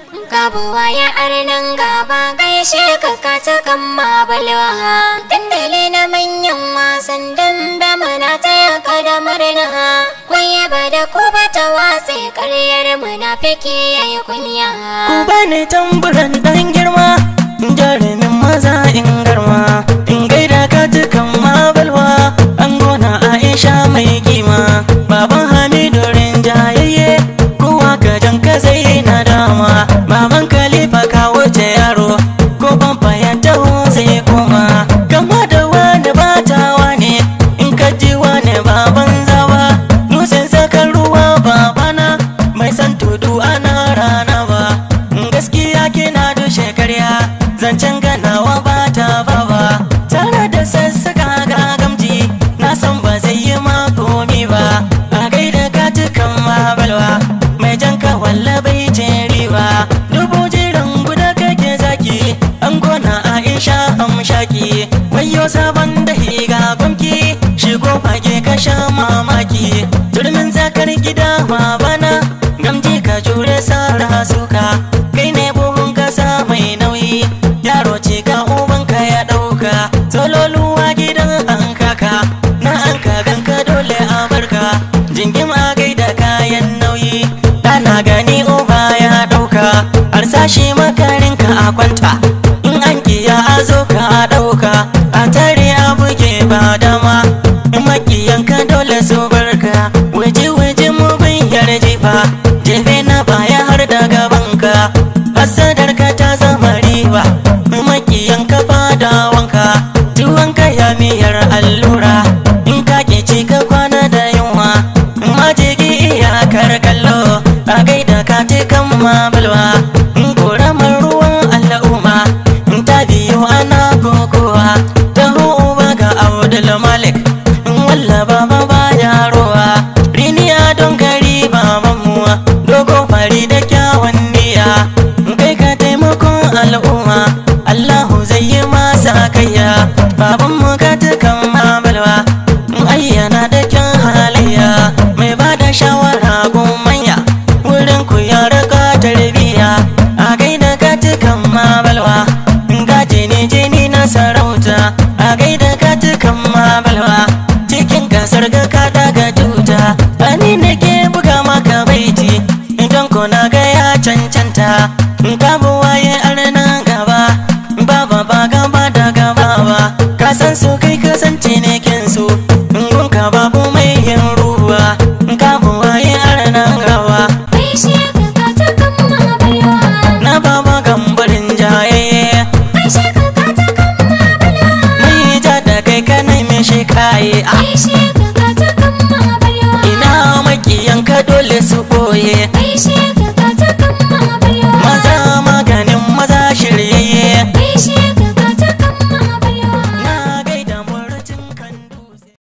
Gabuwa ya arnan gaba gaishe ka ka ta kan mabalwa Dandali na manyan wasan dambe muna taya ka da murna Kwaye ba da ku ba ta watsi karyar munafiki yayi kunya Ku bani tamburan dan girma jarumin maza in garma in gaida ka dukan mabalwa an gona Aisha mai kima baban Hamidu rinjayayye kowa ka jan ka zai na dama baban Khalifa ka wuce yaro ko bamfa ya taho zai koma kama da wani batawa ne in ka ji wani baban zawa nusin sakar ruwa babana mai san tudu ana rana ba gaskiya kina dushe karya zancen ganawa ba ta bawa tare da sassaka gagamji na san ba zai yi makomi ba a gaida katukan mabalwa mai jan walla bai ce riba dubu jiran guda kake zaki an gona aisha amshaki wayo sabon da higa gwamki shigo fage ka sha mamaki turmin zakar gida babana gamji ka jure sara suka kai ne buhun kasa mai nauyi yaro ce ka ubanka ya dauka sololuwa gidan an kaka na an kaganka dole a barka jingim a gaida kayan nauyi dana gani uba ya dauka harsashi makarinka a kwanta in an kiya a zo ka dauka a tare a buge ba dama in makiyanka dole su barka waje waje mu bin yarje fa jefe na baya har da gabanka hasadar ka ta zama riba makiyanka fada wanka tuwanka ya miyar allura in ka ke ci ka kwana da yunwa majigi iyakar kallo a gaida ka kan mabalwa in koramar ruwan al'umma in ta biyu ana kokowa ta uba ga abdul malik in walla baba baya ruwa riniya don gari babanmu dogo fari da kyawun niyya kai ka taimakon al'umma allahu zai yi masa kayya babanmu ka tukan mabalwa ayyana da kyan halayya mai ba da shawara gun manya wurin ku ya raka tarbiya a gaida ka tukan mabalwa gaje ne jini na sarauta a gaida ka tukan mabalwa cikin kasar ga ka daga tuta ani ne ke buga maka baiti idan ko na ga ya cancanta ka buwaye arna gaba baba ba gaba da gaba ba ka san su kai kasance ne kin su gun ka babu mai yin ruwa ka buwaye arna gaba Gaishe ka ka ta kan mabalwa na baba gambarin jaye Gaishe ka ka ta kan mabalwa mai ja da kai ka nemi shi kaye a Gaishe ka ka ta kan mabalwa ina makiyanka dole su boye